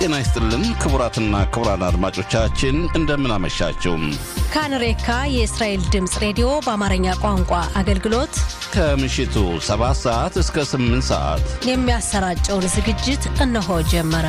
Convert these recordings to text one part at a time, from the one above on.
ጤና ይስጥልን ክቡራትና ክቡራን አድማጮቻችን እንደምን አመሻችሁ። ካንሬካ የእስራኤል ድምፅ ሬዲዮ በአማርኛ ቋንቋ አገልግሎት ከምሽቱ 7 ሰዓት እስከ 8 ሰዓት የሚያሰራጨውን ዝግጅት እነሆ ጀመረ።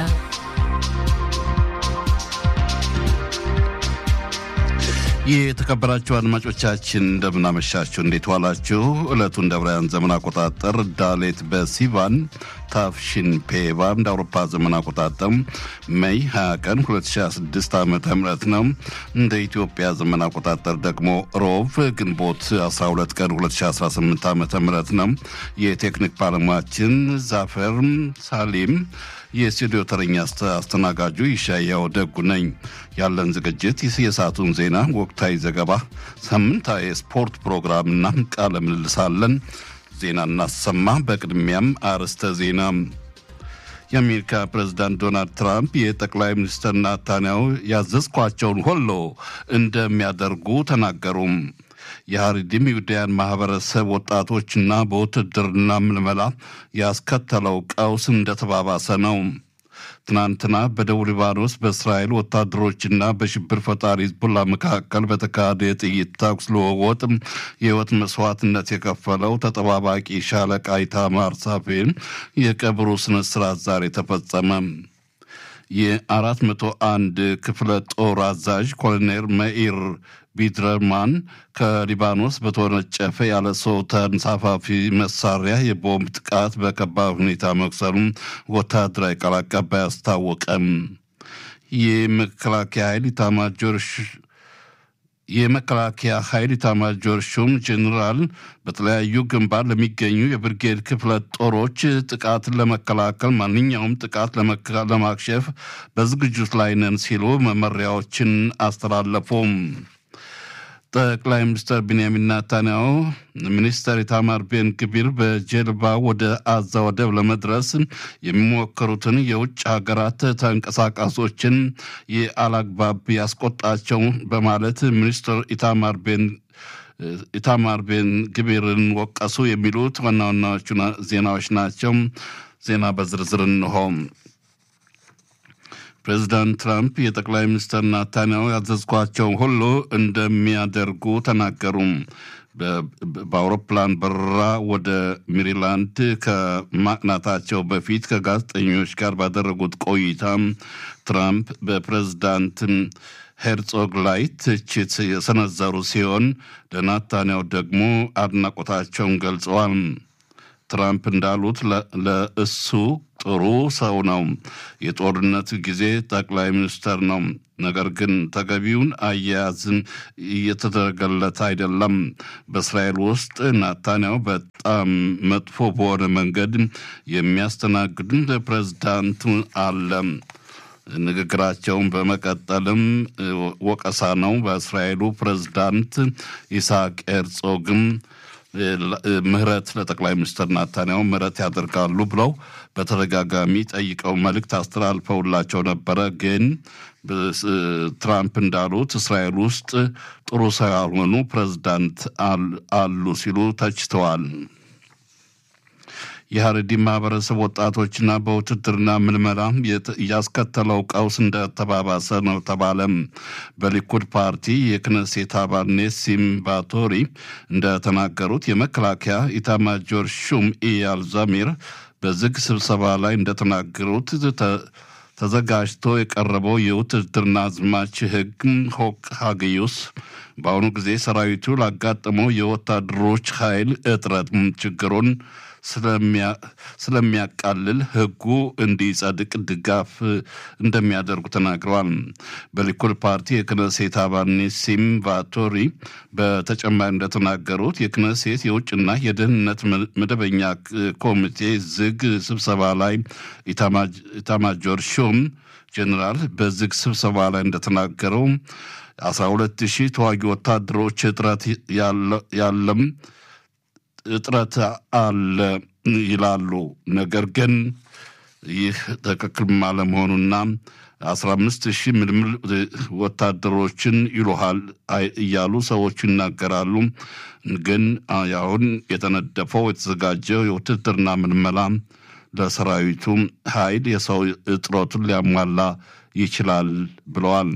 የተከበራችሁ አድማጮቻችን እንደምናመሻችሁ፣ እንዴት ዋላችሁ? ዕለቱ እንደ አውሮፓውያን ዘመን አቆጣጠር ዳሌት በሲቫን ታፍሽን ፔቫ እንደ አውሮፓ ዘመን አቆጣጠር ሜይ 20 ቀን 2026 ዓ ም ነው። እንደ ኢትዮጵያ ዘመን አቆጣጠር ደግሞ ሮቭ ግንቦት 12 ቀን 2018 ዓ ም ነው። የቴክኒክ ባለሙያችን ዛፈር ሳሊም የስቱዲዮ ተረኛ አስተናጋጁ ይሻያው ደጉ ነኝ። ያለን ዝግጅት የሰዓቱን ዜና፣ ወቅታዊ ዘገባ፣ ሳምንታዊ የስፖርት ፕሮግራምና ቃለ ምልልሳለን። ዜና እናሰማ። በቅድሚያም አርዕስተ ዜና። የአሜሪካ ፕሬዝዳንት ዶናልድ ትራምፕ የጠቅላይ ሚኒስትር ናታንያሁ ያዘዝኳቸውን ሁሉ እንደሚያደርጉ ተናገሩም። የሀሪዲም ይሁዳያን ማህበረሰብ ወጣቶችና በውትድርና ምልመላ ያስከተለው ቀውስ እንደተባባሰ ነው። ትናንትና በደቡብ ሊባኖስ በእስራኤል ወታደሮችና በሽብር ፈጣሪ ሂዝቡላ መካከል በተካሄደ የጥይት ተኩስ ልውውጥ የህይወት መስዋዕትነት የከፈለው ተጠባባቂ ሻለቃ ኢታማር ሳፌን የቀብሩ ስነ ስርዓት ዛሬ ተፈጸመ። የአራት መቶ አንድ ክፍለ ጦር አዛዥ ኮሎኔል መኢር ቢድረማን ከሊባኖስ በተወነጨፈ ያለ ሰው ተንሳፋፊ መሳሪያ የቦምብ ጥቃት በከባድ ሁኔታ መቁሰሉን ወታደራዊ ቃል አቀባይ አስታወቀም። የመከላከያ ኃይል ኢታማጆር የመከላከያ ኃይል ኢታማጆር ሹም ጄኔራል በተለያዩ ግንባር ለሚገኙ የብርጌድ ክፍለ ጦሮች ጥቃትን ለመከላከል ማንኛውም ጥቃት ለማክሸፍ በዝግጅት ላይ ነን ሲሉ መመሪያዎችን አስተላለፉም። ጠቅላይ ሚኒስትር ቢንያሚን ናታንያሁ ሚኒስተር ኢታማር ቤን ግቢር በጀልባ ወደ አዛ ወደብ ለመድረስ የሚሞክሩትን የውጭ ሀገራት ተንቀሳቃሶችን የአላግባብ ያስቆጣቸው በማለት ሚኒስትር ኢታማር ቤን ኢታማር ቤን ግቢርን ወቀሱ። የሚሉት ዋና ዋናዎቹ ዜናዎች ናቸው። ዜና በዝርዝር እንሆ። ፕሬዚዳንት ትራምፕ የጠቅላይ ሚኒስትር ናታንያሁ ያዘዝኳቸውን ሁሉ እንደሚያደርጉ ተናገሩ። በአውሮፕላን በረራ ወደ ሜሪላንድ ከማቅናታቸው በፊት ከጋዜጠኞች ጋር ባደረጉት ቆይታ ትራምፕ በፕሬዚዳንት ሄርጾግ ላይ ትችት የሰነዘሩ ሲሆን ለናታንያሁ ደግሞ አድናቆታቸውን ገልጸዋል። ትራምፕ እንዳሉት ለእሱ ጥሩ ሰው ነው። የጦርነት ጊዜ ጠቅላይ ሚኒስተር ነው። ነገር ግን ተገቢውን አያያዝን እየተደረገለት አይደለም። በእስራኤል ውስጥ ናታንያሁ በጣም መጥፎ በሆነ መንገድ የሚያስተናግድን ፕሬዝዳንት አለ። ንግግራቸውን በመቀጠልም ወቀሳ ነው። በእስራኤሉ ፕሬዝዳንት ኢስሐቅ ሄርጾግም ምህረት ለጠቅላይ ሚኒስትር ናታንያሁ ምህረት ያደርጋሉ ብለው በተደጋጋሚ ጠይቀው መልእክት አስተላልፈውላቸው ነበረ። ግን ትራምፕ እንዳሉት እስራኤል ውስጥ ጥሩ ሰው ያልሆኑ ፕሬዝዳንት አሉ ሲሉ ተችተዋል። የሀረዲ ማህበረሰብ ወጣቶችና በውትድርና ምልመላ ያስከተለው ቀውስ እንደተባባሰ ነው ተባለም። በሊኩድ ፓርቲ የክነሴት አባል ኔሲም ባቶሪ እንደተናገሩት የመከላከያ ኢታማጆር ሹም ኢያል ዛሚር በዝግ ስብሰባ ላይ እንደተናገሩት ተዘጋጅቶ የቀረበው የውትድርና አዝማች ህግ ሆክ ሀግዩስ በአሁኑ ጊዜ ሰራዊቱ ላጋጠመው የወታደሮች ኃይል እጥረት ችግሩን ስለሚያቃልል ህጉ እንዲጸድቅ ድጋፍ እንደሚያደርጉ ተናግረዋል። በሊኩድ ፓርቲ የክነሴት አባል ኒሲም ቫቶሪ በተጨማሪ እንደተናገሩት የክነሴት የውጭና የደህንነት መደበኛ ኮሚቴ ዝግ ስብሰባ ላይ ኢታማጆር ሹም ጄኔራል በዝግ ስብሰባ ላይ እንደተናገረው 12 ሺህ ተዋጊ ወታደሮች እጥረት ያለም እጥረት አለ ይላሉ። ነገር ግን ይህ ትክክል አለመሆኑና አስራ አምስት ሺህ ምልምል ወታደሮችን ይሉሃል እያሉ ሰዎቹ ይናገራሉ። ግን አሁን የተነደፈው የተዘጋጀው የውትድርና ምልመላ ለሰራዊቱ ኃይል የሰው እጥረቱን ሊያሟላ ይችላል ብለዋል።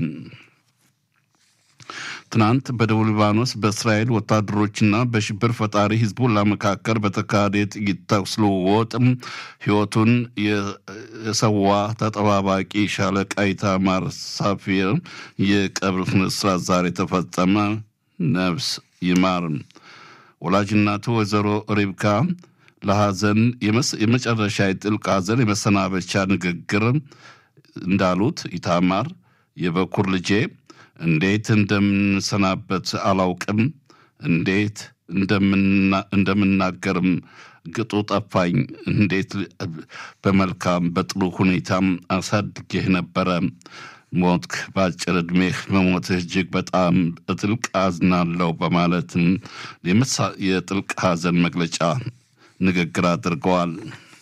ትናንት በደቡብ ሊባኖስ በእስራኤል ወታደሮችና በሽብር ፈጣሪ ሂዝቦላ መካከል በተካሄደ የጥይት ተኩስ ልውውጥ ሕይወቱን የሰዋ ተጠባባቂ ሻለቃ ኢታማር ሳፊር የቀብር ስነ ስርዓት ዛሬ ተፈጸመ። ነፍስ ይማር። ወላጅናቱ ወይዘሮ ሪብካ ለሐዘን የመጨረሻ የጥልቅ ሐዘን የመሰናበቻ ንግግር እንዳሉት ኢታማር የበኩር ልጄ እንዴት እንደምንሰናበት አላውቅም፣ እንዴት እንደምናገርም ግጡ ጠፋኝ። እንዴት በመልካም በጥሩ ሁኔታም አሳድጌህ ነበረ። ሞትክ፣ በአጭር ዕድሜህ መሞትህ እጅግ በጣም ጥልቅ አዝናለሁ በማለትም የጥልቅ ሐዘን መግለጫ ንግግር አድርገዋል።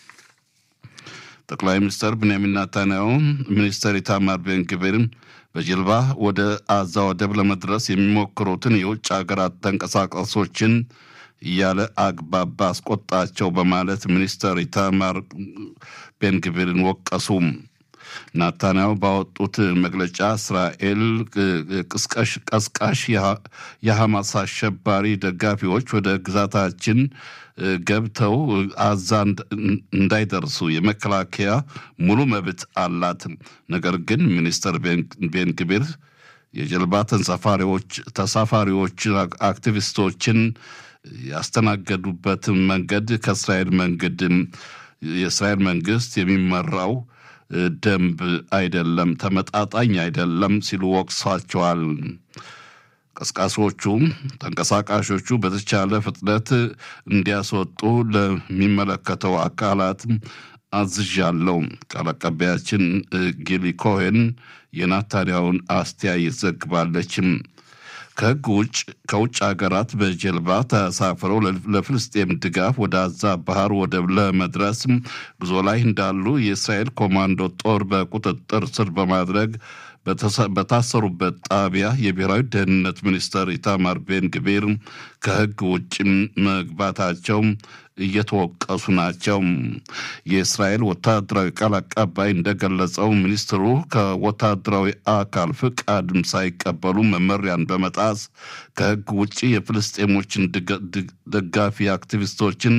ጠቅላይ ሚኒስትር ብንያሚን ናታንያሁ ሚኒስትር ኢታማር ቤን ግቪር በጀልባ ወደ አዛ ወደብ ለመድረስ የሚሞክሩትን የውጭ ሀገራት ተንቀሳቃሾችን እያለ አግባብ አስቆጣቸው በማለት ሚኒስትር ኢታማር ቤንግቪርን ወቀሱ። ናታንያሁ ባወጡት መግለጫ እስራኤል ቀስቃሽ የሐማስ አሸባሪ ደጋፊዎች ወደ ግዛታችን ገብተው አዛ እንዳይደርሱ የመከላከያ ሙሉ መብት አላት። ነገር ግን ሚኒስተር ቤንግቢር የጀልባ ተንሳፋሪዎች ተሳፋሪዎች አክቲቪስቶችን ያስተናገዱበትን መንገድ ከእስራኤል መንገድ የእስራኤል መንግስት የሚመራው ደንብ አይደለም፣ ተመጣጣኝ አይደለም ሲሉ ወቅሷቸዋል። ቀስቃሾቹ ተንቀሳቃሾቹ በተቻለ ፍጥነት እንዲያስወጡ ለሚመለከተው አካላት አዝዣለሁ። ቃል አቀባያችን ጊሊ ኮሄን የናታንያውን አስተያየት ዘግባለችም። ከህግ ውጭ ከውጭ ሀገራት በጀልባ ተሳፍረው ለፍልስጤም ድጋፍ ወደ አዛ ባህር ወደብ ለመድረስ ጉዞ ላይ እንዳሉ የእስራኤል ኮማንዶ ጦር በቁጥጥር ስር በማድረግ በታሰሩበት ጣቢያ የብሔራዊ ደህንነት ሚኒስተር ኢታማር ቤን ግቤር ከህግ ውጭ መግባታቸው እየተወቀሱ ናቸው። የእስራኤል ወታደራዊ ቃል አቀባይ እንደገለጸው ሚኒስትሩ ከወታደራዊ አካል ፍቃድም ሳይቀበሉ መመሪያን በመጣስ ከህግ ውጭ የፍልስጤሞችን ደጋፊ አክቲቪስቶችን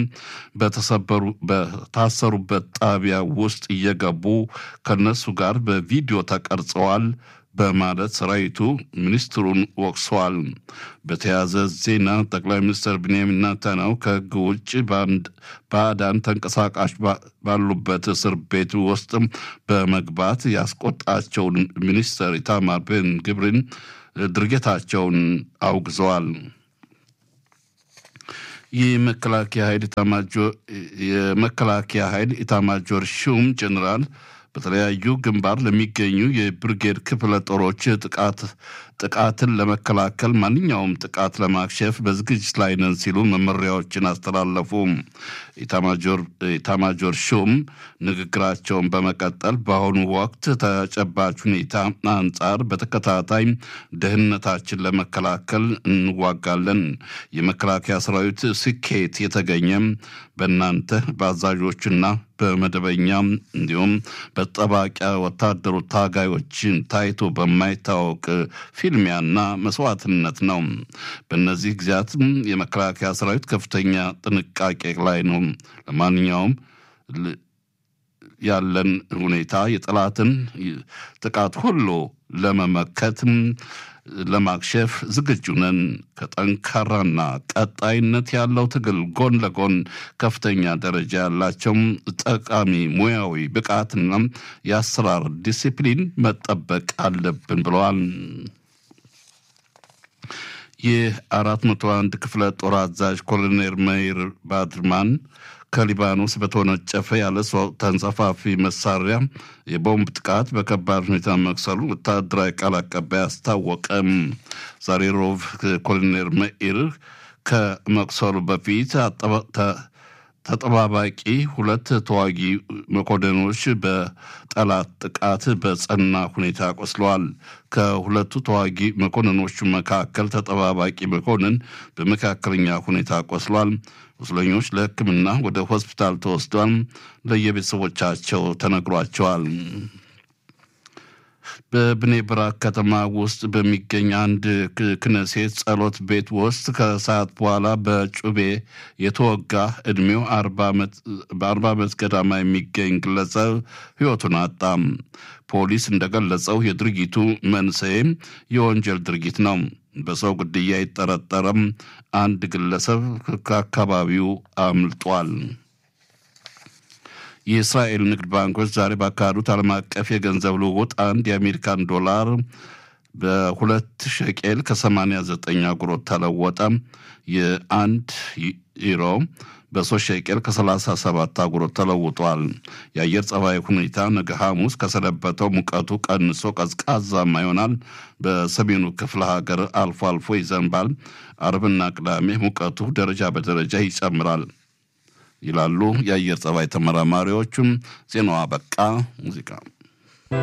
በታሰሩበት ጣቢያ ውስጥ እየገቡ ከነሱ ጋር በቪዲዮ ተቀርጸዋል በማለት ሰራዊቱ ሚኒስትሩን ወቅሰዋል። በተያያዘ ዜና ጠቅላይ ሚኒስትር ብንያሚን ናታንያሁ ከህግ ውጭ ባዕዳን ተንቀሳቃሽ ባሉበት እስር ቤት ውስጥ በመግባት ያስቆጣቸውን ሚኒስትር ኢታማር ቤን ግብርን ድርጊታቸውን አውግዘዋል። የመከላከያ ኃይል የመከላከያ ኃይል ኢታማጆር ሹም ጀኔራል በተለያዩ ግንባር ለሚገኙ የብርጌድ ክፍለ ጦሮች ጥቃት ጥቃትን ለመከላከል ማንኛውም ጥቃት ለማክሸፍ በዝግጅት ላይ ነን ሲሉ መመሪያዎችን አስተላለፉ። ኢታማጆር ሹም ንግግራቸውን በመቀጠል በአሁኑ ወቅት ተጨባጭ ሁኔታ አንጻር በተከታታይ ደህንነታችን ለመከላከል እንዋጋለን። የመከላከያ ሰራዊት ስኬት የተገኘም በእናንተ በአዛዦችና በመደበኛ እንዲሁም በጠባቂያ ወታደሩ ታጋዮችን ታይቶ በማይታወቅ ፊልሚያና መስዋዕትነት ነው። በእነዚህ ጊዜያት የመከላከያ ሰራዊት ከፍተኛ ጥንቃቄ ላይ ነው። ለማንኛውም ያለን ሁኔታ የጠላትን ጥቃት ሁሉ ለመመከት ለማክሸፍ ዝግጁ ነን። ከጠንካራና ቀጣይነት ያለው ትግል ጎን ለጎን ከፍተኛ ደረጃ ያላቸው ጠቃሚ ሙያዊ ብቃትና የአሰራር ዲሲፕሊን መጠበቅ አለብን ብለዋል። የአራት መቶ አንድ ክፍለ ጦር አዛዥ ኮሎኔል መይር ባድርማን ከሊባኖስ በተወነጨፈ ያለ ሰው ተንጸፋፊ መሳሪያ የቦምብ ጥቃት በከባድ ሁኔታ መክሰሉ ወታደራዊ ቃል አቀባይ አስታወቀም። ዛሬ ሮብ ኮሎኔል መኢር ከመቁሰሉ በፊት ተጠባባቂ ሁለት ተዋጊ መኮንኖች በጠላት ጥቃት በጸና ሁኔታ ቆስለዋል። ከሁለቱ ተዋጊ መኮንኖቹ መካከል ተጠባባቂ መኮንን በመካከለኛ ሁኔታ ቆስሏል። ቁስለኞች ለሕክምና ወደ ሆስፒታል ተወስዷል። ለየቤተሰቦቻቸው ተነግሯቸዋል። በብኔ ብራክ ከተማ ውስጥ በሚገኝ አንድ ክነሴት ጸሎት ቤት ውስጥ ከሰዓት በኋላ በጩቤ የተወጋ ዕድሜው በአርባ ዓመት ገዳማ የሚገኝ ግለሰብ ሕይወቱን አጣም። ፖሊስ እንደገለጸው የድርጊቱ መንስኤ የወንጀል ድርጊት ነው። በሰው ግድያ የጠረጠረም አንድ ግለሰብ ከአካባቢው አምልጧል። የእስራኤል ንግድ ባንኮች ዛሬ ባካሄዱት ዓለም አቀፍ የገንዘብ ልውውጥ አንድ የአሜሪካን ዶላር በሁለት ሸቄል ከ89 አጉሮት ተለወጠ። የአንድ ዩሮ በሶስት ሸቄል ከ37 አጉሮት ተለውጧል። የአየር ጸባይ ሁኔታ ነገ ሐሙስ ከሰነበተው ሙቀቱ ቀንሶ ቀዝቃዛማ ይሆናል። በሰሜኑ ክፍለ ሀገር አልፎ አልፎ ይዘንባል። አርብና ቅዳሜ ሙቀቱ ደረጃ በደረጃ ይጨምራል ይላሉ የአየር ጸባይ ተመራማሪዎቹም። ዜናዋ በቃ ሙዚቃ